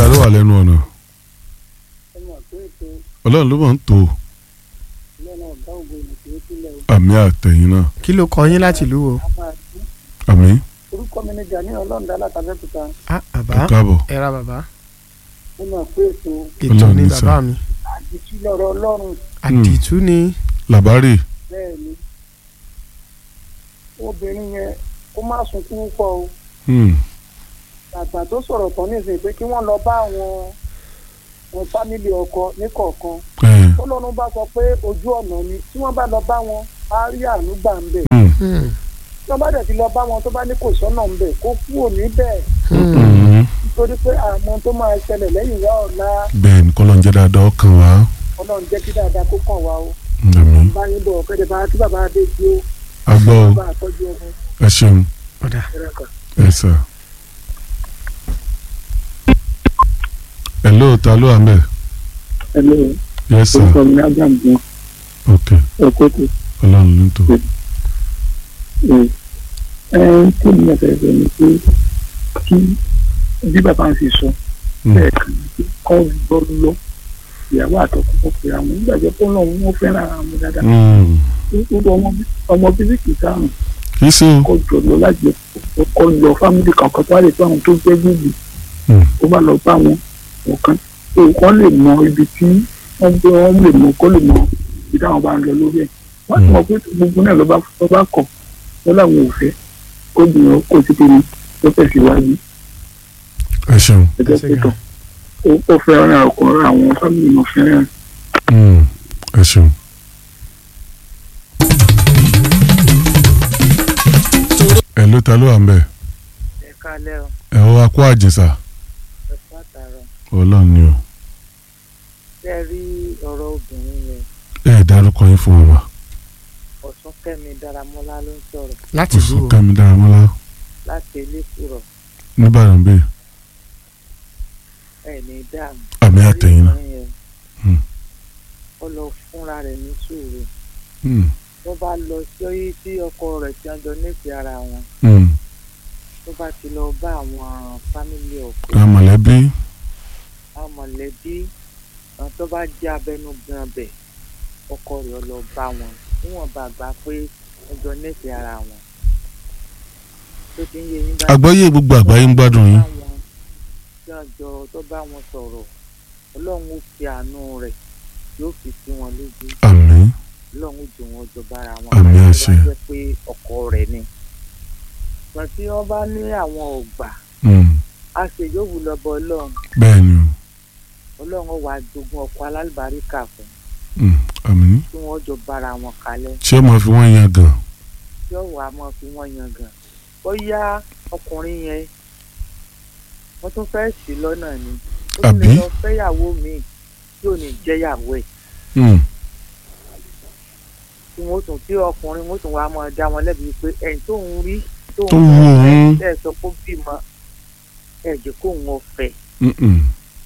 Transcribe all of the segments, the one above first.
ta ló wà lẹ́nu ọ̀nà ọmọ pé ètò ọlọ́run ló mọ̀ ń tó lọ́nà ọ̀gá ògbó ìmọ̀tò sílẹ̀ o. àmì àtẹ̀yìn náà kí ló kọ yín láti ìlú o. a máa dún. àmì orúkọ mi ni Gani ọlọ́ọ̀dá látàbẹ́kúta ah ẹ bàbá káàbọ̀ ẹ ra bàbá ó mọ̀ pé ètò ètò Ọlọ́run ni ní bàbá sà. mi àdìtú lọ́rọ̀ ọlọ́run àdìtú ni làbárè bẹ́ẹ̀ ni obìnrin yẹn kó má sunkún pọ̀ o hmm, àgbà tó sọ̀rọ̀ tán nísìnyí pé kí wọ́n lọ bá àwọn àwọn fámìlì ọkọ níkọ̀ọ̀kan ẹ̀, tọ́lọ́run bá sọ pé ojú ọ̀nà ni tí wọ́n bá lọ bá wọn á rí àánú gbà ń bẹ̀ hmm, Hmm, tí wọ́n bá dẹ̀ ti lọ bá wọn tó bá ní kò sọ́nà ń bẹ̀ kó kúrò níbẹ̀ hmm. hmm. nítorí pé àmọ́ tó máa ṣẹlẹ̀ lẹ́yìn wá ọ̀la bẹ́ẹ̀ ni kọ́lọ́ ń jẹ́ dáadáa ọkàn wa ọlọ́run jẹ́ kí dáadáa kó kàn wá o àmì bá yín bọ̀ ọ̀kẹ́dẹ̀ bá kí bàbá adé tí ó agbọ́ o bá àtọ́jú ọmọ ẹ ṣeun ọ̀dà ẹ̀rẹ̀ kan. ẹ sà. hello ta ló wà ń bẹ̀ ẹ̀lẹ́ yes sir orúkọ mi ní abraham gan ok ẹ̀kọ́ tó ọlọ́run ló ń tó ẹ̀ ẹ̀ tí mi ẹ̀fẹ̀ fẹ́ ni pé kí bí bàbá ń ṣe sọ Hmm, bẹ́ẹ̀ kàn ní kọ́ gbọ́ lọ ìyàwó àtọkùnkùn pé àwọn ìgbàgbọ́ pé ọlọ́run wọn fẹ́ràn ara wọn dáadáa hmm. gbogbo ọmọ ọmọ bíbí kì í sáàrùn kì í ṣe o kọ́ jọ lọ láti kọ́ lọ fámìlì kankan tó wà lè tó àwọn tó jẹ́ gbèbí Hmm, ó bá lọ bá wọn ọ̀kan òkàn lè mọ ibi tí wọ́n gbé wọn lè mọ kó lè mọ ibi táwọn bá ń lọ lórí ẹ̀ wọ́n ti mọ̀ pé gbogbo náà ló bá ló bá kọ̀ wọ́n làwọn ò fẹ́ kó gbìyànjú kó ti kéde tó tẹ̀síwájú ẹ ṣeun ẹgbẹ́ Ṣé pẹ̀tọ̀ ó fẹ́ràn ọkùnrin àwọn fámìlì náà fẹ́ràn Hmm, ẹ ṣeun. ẹ ló ta ló wà ń bẹ̀ ẹ kálẹ̀ ọ ẹ ó akó àjẹsà ẹ fún àtàrọ ọlọ́run ni o ṣe rí ọ̀rọ̀ obìnrin yẹn ẹ dárúkọ yín fún wa ọ̀sùn kẹ́mi daramọ́lá ló ń sọ̀rọ̀ láti ìlú oṣù o kẹmi dáramọ́lá láti elékùrọ̀ nìbàdàn bẹ́ẹ̀ ẹ̀ ní dáàmú àmì àtẹ̀yìn náà Obìnrin yẹn, Hmm. ó lọ fúnra rẹ̀ ní sùúrù Hmm, tó bá lọ sí tí ọkọ rẹ̀ ti ń jọ nífẹ̀ẹ́ ara wọn hmm. tó bá ti lọ bá àwọn fámìlì ọkọ àwọn mọ̀lẹ́bí àwọn mọ̀lẹ́bí àwọn tó bá jẹ́ abẹnugan bẹ̀ ọkọ rẹ̀ lọ bá wọn níwọ̀n bá gbà pé wọ́n jọ nífẹ̀ẹ́ ara wọn tó ti ń yé yín bá àgbáyé gbogbo àgbáyé ń gbádùn yín tí wọ́n jọ tó bá wọn sọ̀rọ̀ ọlọ́run ó fi àánú rẹ̀ yóò fi sí wọn lójú àmì ọlọ́run ó jù wọn jọ bára wọn Àmín báyìí tó àṣẹ. bá jẹ́ pé ọkọ rẹ̀ ni ṣùgbọ́n tí wọ́n bá ní àwọn ọ̀gbà Hmm, á ṣe yóò wù lọ́bọ ọlọ́run bẹ́ẹ̀ ni o ọlọ́run ó wá jogún ọkọ alálùbáríkà fún Hmm, àmì kí wọ́n jọ bára wọn kalẹ̀ ṣé mo fi wọ́n yan gan tí ó wàá mọ̀ fi wọ́n yan gan ó yá ọkùnrin yẹn wọ́n tún fẹ́ sí lọ́nà ni ó tún lè Àbí? lọ fẹ́yàwó míì tí ò ní jẹ́yàwó ẹ̀ Hmm, tí wọ́n tún tí ọkùnrin wọ́n tún wàá máa dá wọn lẹ́bi pé ẹ̀yìn tó ń rí tó tó wù òun ẹ̀ sọ pé ó bímọ ẹ̀ jẹ́ kó òun ọ̀fẹ́ Hmm, hmm.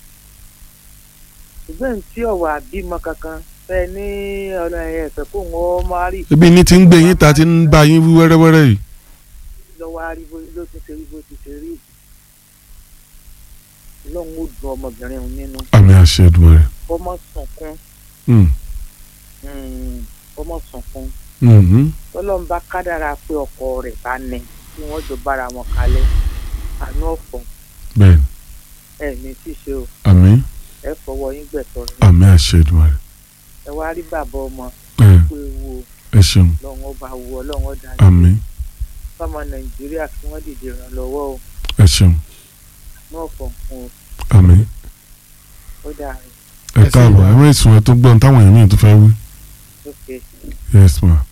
ṣùgbọ́n tí ọ̀wà bímọ kankan fẹ́ ní ọ̀nà ẹ̀fẹ̀ kó òun ọ̀ máa rí ebi ní ti ń gbé yín ta ti ń bá yín wí wẹ́rẹ́wẹ́rẹ́ yìí lọ́wọ́ aríbo ló ti ṣe rí bó ti ṣe rí lọ́hùn ó dùn ọmọbìnrin òun nínú àmì àṣẹ Èdùmàrè ọmọ sunkún Hmm, mm, ọmọ sunkún hmm, hmm. tọ́lọ́run bá kádàrá pé ọkọ rẹ̀ bá ní kí wọ́n jọ bára wọn kalẹ̀ àánú ọ̀fọ̀ bẹ́ẹ̀ ni ẹ̀ ní ṣíṣe o àmì ẹ fọwọ́ yín gbẹ̀tọ̀ rẹ̀ àmì àṣẹ Èdùmàrè ẹ wá rí bàbá ọmọ ẹ pé wo ẹ ṣeun lọ́wọ́ ọba wo ọlọ́wọ́ dání àmì fọmọ nàìjíríà kí wọ́n dìde ìrànlọ́wọ́ o ẹ ṣeun náà fọ̀ fún àmì o ó dà ẹ káàbọ̀ ẹ mọ̀ ìsùn ẹ tó gbọ́n táwọn èèyàn mìíràn tó fẹ́ wí ókè. yes ma.